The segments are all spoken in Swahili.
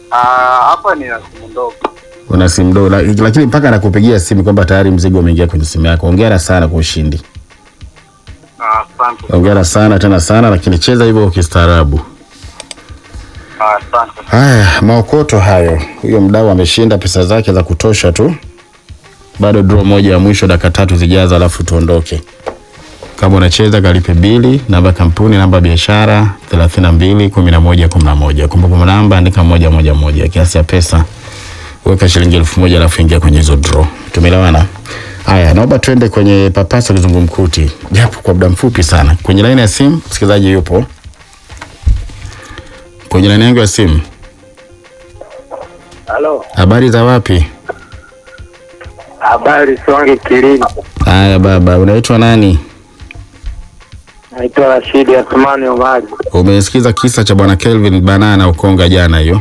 Ah, hapa ni na simu ndogo. Una simu ndogo la- lakini mpaka anakupigia simu kwamba tayari mzigo umeingia kwenye simu yako. Hongera sana kwa ushindi. Ah, Asante. Hongera sana tena sana, lakini cheza hivyo kistaarabu. Ah, Asante. Haya, maokoto hayo. Huyo mdau ameshinda pesa zake za kutosha tu. Bado draw moja ya mwisho, dakika tatu zijazo, alafu tuondoke. Kama unacheza kalipe bili, namba ya kampuni, namba ya biashara 32 11 11. Kumbukumbu namba andika moja moja moja, kiasi ya pesa weka shilingi elfu moja alafu ingia kwenye hizo draw. Tumeelewana? Haya, naomba tuende kwenye papasa kizungumkuti, japo kwa muda mfupi sana. Kwenye laini ya simu msikilizaji yupo kwenye laini yangu ya simu. Halo. Habari za wapi? Habari Swange Kilini. Haya baba, unaitwa nani? Naitwa Rashidi Athmani Omari. Umesikiza kisa cha bwana Kelvin Banana Ukonga jana hiyo?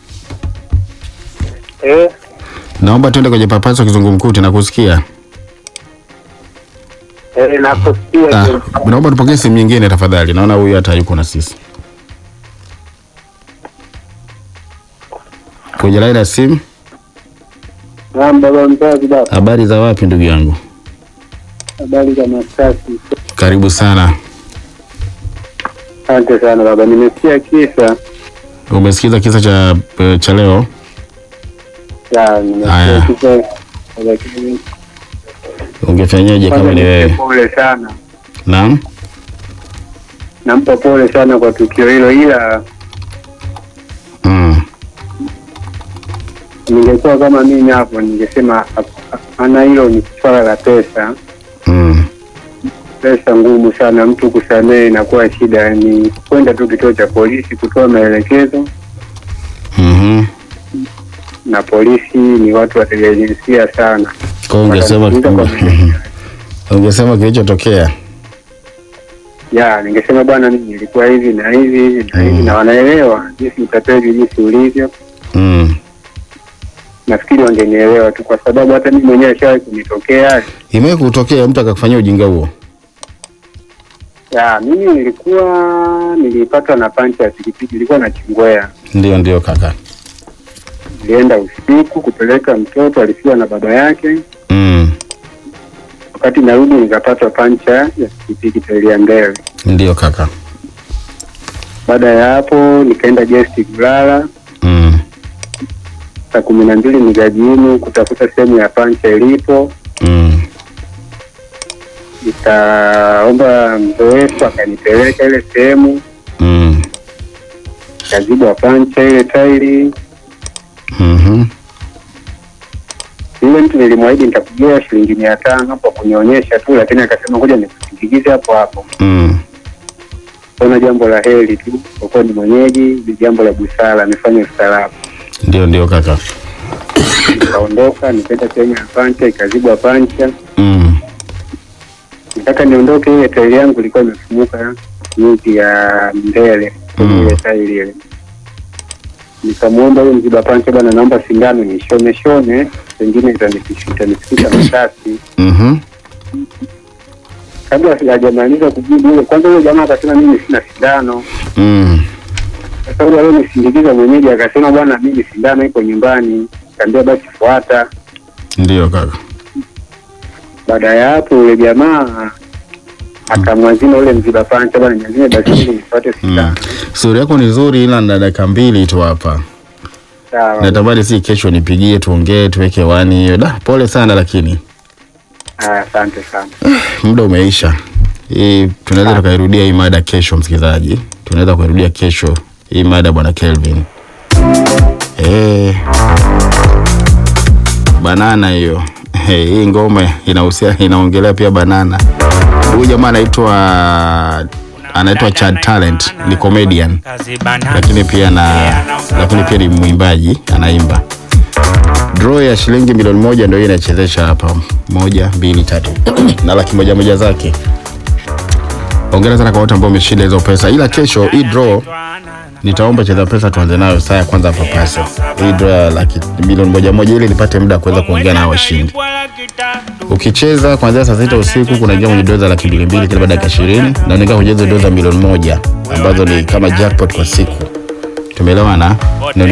Eh, Naomba tuende kwenye papaso kizungumkuti na kusikia. eh nakusikia. Ah, naomba tupokee simu nyingine tafadhali. Naona huyu hata yuko na sisi. Kwenye laini ya simu. Naam, baba mzazi baba. Habari za wapi ndugu yangu? Habari za Masasi. Karibu sana. Asante sana baba. Nimesikia kisa. Umesikiza kisa cha eh, cha leo? Ya, Haya. nimesikia kisa. Lakini Ungefanyaje kama ni kwanza wewe? pole sana. Naam. Nampa pole sana kwa tukio hilo ila Mm. ningekuwa kama mimi hapo ningesema ana hilo ni swala la pesa Mm. pesa ngumu sana mtu kusamehe inakuwa shida ni kwenda tu kituo cha polisi kutoa maelekezo Mhm. na polisi ni watu wateliajinsia sana Kwa hiyo ungesema Watakuuliza kwa maelekezo. ungesema kilichotokea. ya ningesema bwana mimi nilikuwa hivi na hivi hivi na hivi Mm. na wanaelewa jinsi utapeli jinsi ulivyo Mm. nafikiri wangenielewa tu kwa sababu hata mimi mwenyewe shawahi kunitokea Imewahi kutokea mtu akakufanyia ujinga huo? ya mimi nilikuwa nilipatwa na pancha ya pikipiki ilikuwa na chingwea Ndio, ndio kaka. nilienda usiku kupeleka mtoto alifiwa na baba yake Mm. wakati narudi nikapatwa pancha ya pikipiki tairi ya mbele Ndio kaka. baada ya hapo nikaenda gesti kulala Mm. saa kumi na mbili nikajimu kutafuta sehemu ya pancha ilipo Mm. nikaomba mzoefu akanipeleka ile sehemu Mm. kazibwa pancha ile tairi Mhm. yule mtu nilimwahidi nitakugia shilingi mia tano hapo kunionyesha tu lakini akasema ngoja nikusindikize hapo hapo Mm. ona jambo la heri tu kwa kuwa ni mwenyeji ni jambo la busara amefanya ustaarabu Ndio, ndio kaka. nikaondoka nikaenda sehemu ya pancha ikazibwa pancha Mm. nataka niondoke ile tairi yangu ilikuwa imefumuka nyuzi ya mbele kwenye Mm. ile tairi ile nikamwomba huyo mziba pancha bwana naomba sindano nishone shone pengine itanifikisha itanifikisha masasi Mhm. kabla sijajamaliza kujibu ile kwanza huyo jamaa akasema mimi sina sindano Mm. sasa huyo aliyonisindikiza mwenyeji akasema bwana mimi sindano iko nyumbani kaambia basi fuata Ndio kaka. baada ya hapo yule jamaa akamwazima ule mziba pancha bwana niazime basi ili nifuate Mm. sindano Stori yako ni nzuri ila na dakika mbili tu hapa. sawa Natamani si kesho nipigie tuongee tuweke wani hiyo. Da, pole sana lakini Ah, asante sana muda umeisha. Hii tunaweza tukairudia hii mada kesho, msikilizaji. Tunaweza kuirudia kesho hii mada bwana Kelvin. Eh. Banana hiyo. Hey, hii ngoma inahusia inaongelea pia banana. Huyu jamaa anaitwa anaitwa Chad Talent, ni comedian lakini pia na lakini pia ni mwimbaji, anaimba. Draw ya shilingi milioni moja ndio hii inachezesha hapa, moja mbili tatu na laki moja moja zake. Hongera sana kwa wote ambao wameshinda hizo pesa, ila kesho hii draw nitaomba cheza pesa tuanze nayo saa ya kwanza hapa pasi. Hii draw ya laki milioni moja moja ili nipate muda wa kuweza kuongea na hao washindi. Ukicheza kuanzia saa sita usiku kunaingia kwenye doza laki mbili mbili kila baada ya dakika ishirini na unaingia kwenye hizo doza milioni moja ambazo ni kama jackpot kwa siku. Tumeelewana? Na